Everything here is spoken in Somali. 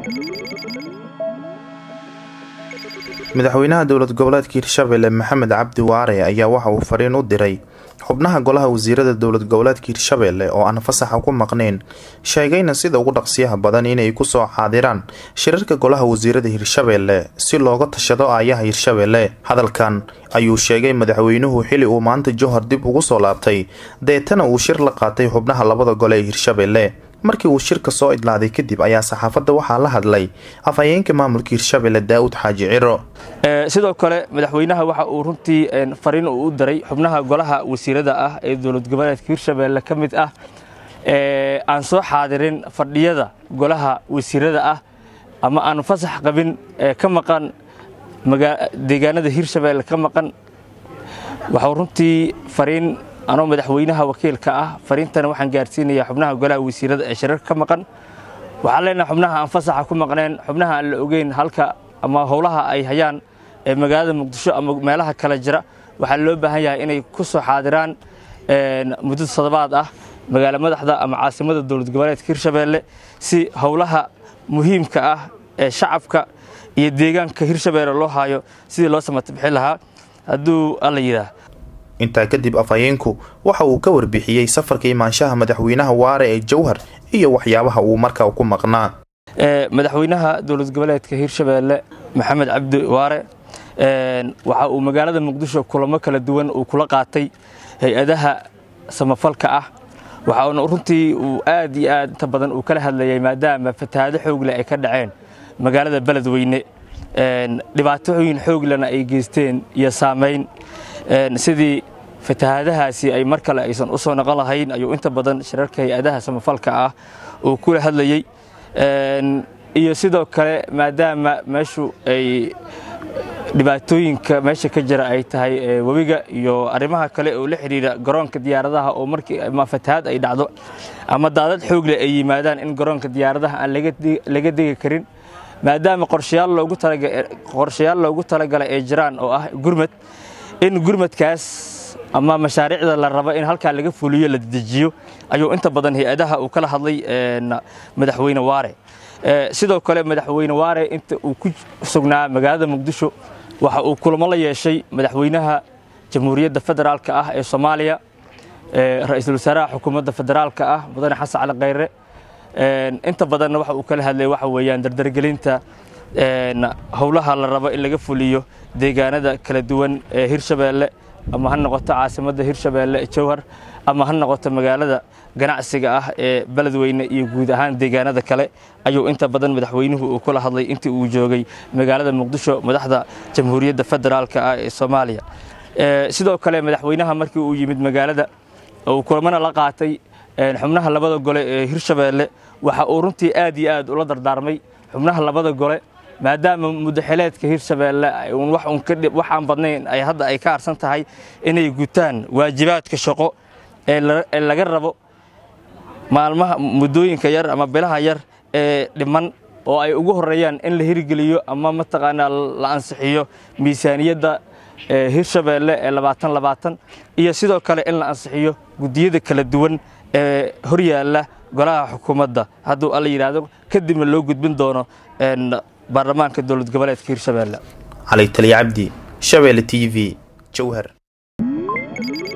madaxweynaha dowlad goboleedka hirshabelle maxamed cabdi waare ayaa waxa uu fariin u diray xubnaha golaha wasiirada dowlad goboleedka hirshabelle oo aan fasaxa ku maqnayn sheegayna sida ugu dhaqsiyaha badan inay kusoo xaadiraan shirarka golaha wasiirada hirshabelle si looga tashado aayaha hirshabelle hadalkan ayuu sheegay madaxweynuhu xili uu maanta johor dib ugu soo laabtay deetana uu shir la qaatay xubnaha labada gole ee hirshabelle markii uu shirka soo idlaaday kadib ayaa saxaafadda waxaa la hadlay afhayeenka maamulka hirshabelle daa'ud xaaji ciro sidoo kale madaxweynaha waxa uu runtii fariin uu u diray xubnaha golaha wasiirada ah ee dowlad goboleedka hirshabelle ka mid ah aan soo xaadirin fadhiyada golaha wasiirada ah ama aan fasax qabin ka maqan deegaanada hirshabelle ka maqan waxau runtii fariin anoo madaxweynaha wakiilka ah fariintana waxaan gaarsiinayaa xubnaha golaha wasiirada ee shirarka ka maqan waxaan leenahay xubnaha aan fasaxa ku maqneen xubnaha aan la ogeyn halka ama howlaha ay hayaan ee magaalada muqdisho ama meelaha kale jira waxaa loo baahan yahay inay ku soo xaadiraan muddo toddobaad ah magaalo madaxda ama caasimada dowlad goboleedka hirshabelle si howlaha muhiimka ah ee shacabka iyo deegaanka hirshabelle loo hayo sidii loo samata bixin lahaa hadduu alla yidhaah intaa kadib afhayeenku waxa uu ka warbixiyey safarka imaanshaha madaxweynaha waare ee jowhar iyo waxyaabaha uu markaa ku maqnaa madaxweynaha dowlad goboleedka hirshabelle maxamed cabdi waare waxa uu magaalada muqdisho kulamo kala duwan uu kula qaatay hay-adaha samafalka ah waxauna runtii uu aad iyo aad inta badan uu kala hadlayay maadaama fatahaado xoogle ay ka dhaceen magaalada beledweyne dhibaatooyin xooglena ay geysteen iyo saamayn sidii fatahaadahaasi ay mar kale aysan u soo noqon lahayn ayuu inta badan shirarka hay-adaha samafalka ah uu kula hadlayey iyo sidoo kale maadaama meeshu ay dhibaatooyinka meesha ka jira ay tahay webiga iyo arrimaha kale oo la xidhiidha garoonka diyaaradaha oo markii ama fatahaad ay dhacdo ama daadad xoogle ay yimaadaan in garoonka diyaaradaha aan laga degi karin maadaama qorshayaal loogu talagalay ay jiraan oo ah gurmad in gurmadkaas ama mashaariicda la rabo in halkaa laga fuliyo la dejiyo ayuu inta badan hay-adaha uu kala hadlay madaxweyne waare sidoo kale madaxweyne waare inta uu ku sugnaa magaalada muqdisho waxa uu kulamo la yeeshay madaxweynaha jamhuuriyadda federaalka ah ee soomaaliya ra-iisul wasaaraha xukuumadda federaalka ah mudane xasan cali khayre inta badanna waxa uu kala hadlay waxa weeyaan dardargelinta howlaha la rabo in laga fuliyo deegaanada kala duwan ee hirshabelle ama ha noqoto caasimadda hirshabelle jowhar ama ha noqoto magaalada ganacsiga ah ee beledweyne iyo guud ahaan deegaanada kale ayuu inta badan madaxweynuhu uu kula hadlay intii uu joogay magaalada muqdisho madaxda jamhuuriyadda federaalka ah ee soomaaliya sidoo kale madaxweynaha markii uu yimid magaalada uu kulamana la qaatay xubnaha labada gole ee hirshabelle waxa uu runtii aad iyo aad ula dardaarmay xubnaha labada gole maadaama mudaxileedka hirshabelle waxaan badnayn ay hadda ay ka arsan tahay inay gutaan waajibaadka shaqo ee laga rabo maalmaha muddooyinka yar ama bilaha yar ee dhiman oo ay ugu horeeyaan in la hirgeliyo ama mataqaanaa la ansixiyo miisaaniyadda hirshabelle ee labaatan labaatan iyo sidoo kale in la ansixiyo guddiyada kala duwan ee horyaalla golaha xukuumadda hadduu alla yidhaahdo kadibna loo gudbin doono baarlamaanka dowlad goboleedka hirshabelle cali taliya cabdi shabelle t v jowhar